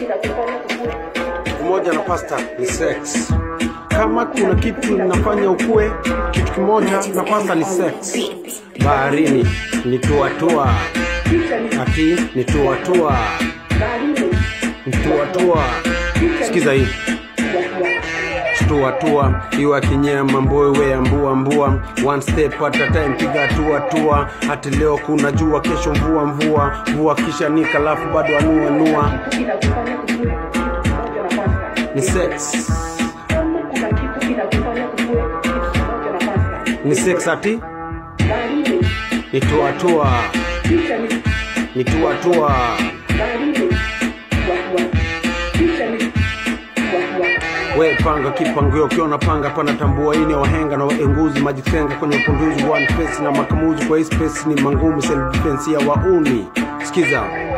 umoja na pasta ni sex kama kuna kitu inafanya ukue kitu kimoja na pasta ni sex baharini ni tuatua ati ni tuatua ni tuatua sikiza hii tuatua iwa kinyema mbowe ambua mbua one step at a time piga tua tua hati leo kuna jua kesho mvua mvua mvua kisha nika alafu bado anua nua ni sex ni sex ati ni tuatua ni tuatua we panga kipangio ukiona panga pana tambua ini wahenga na waenguzi majitenga kwenye upunduzi one face na makamuzi kwa hii space ni mangumu self defense ya wauni sikiza